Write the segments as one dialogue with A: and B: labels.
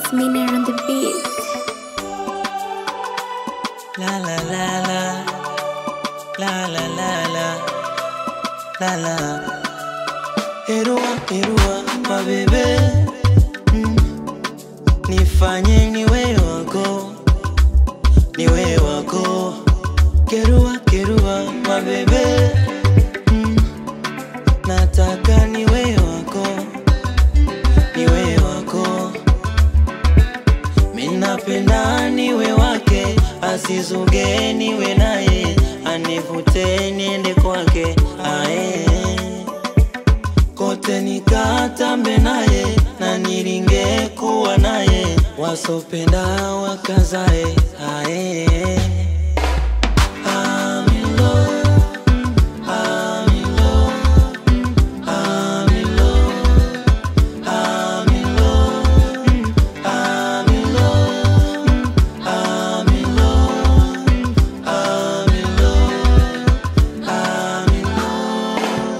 A: It's Miner on the beat.
B: La la la la La la la la La la Erua erua mabebe mm. Nifanye niwe wako Niwe wako Kerua kerua mabebe mm. Nataka niwe wako Niwe wako Minapenda niwe wake, asizuge niwe naye, anivute niende kwake ae. Kote nikatambe naye na niringe kuwa naye, wasopenda wakazae ae. I'm in love, I'm in love, I'm in love, I'm in love. I'm in love. I'm in love. I'm in love. I'm in love.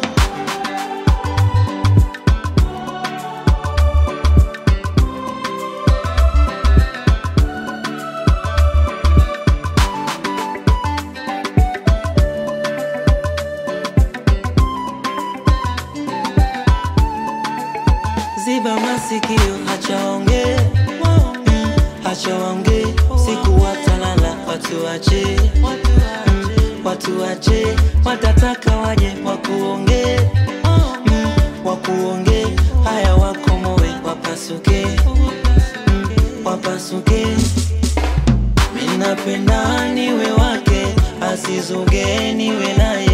B: Ziba masikio, acha waongee, Mm, acha waongee, siku watalala, watu wache, Mm, watu wache, watataka waje wakuongee, Mm, wakuongee, haya wakomoe, wapasuke, Mm, wapasuke. Minapenda niwe wake, asizuge niwe naye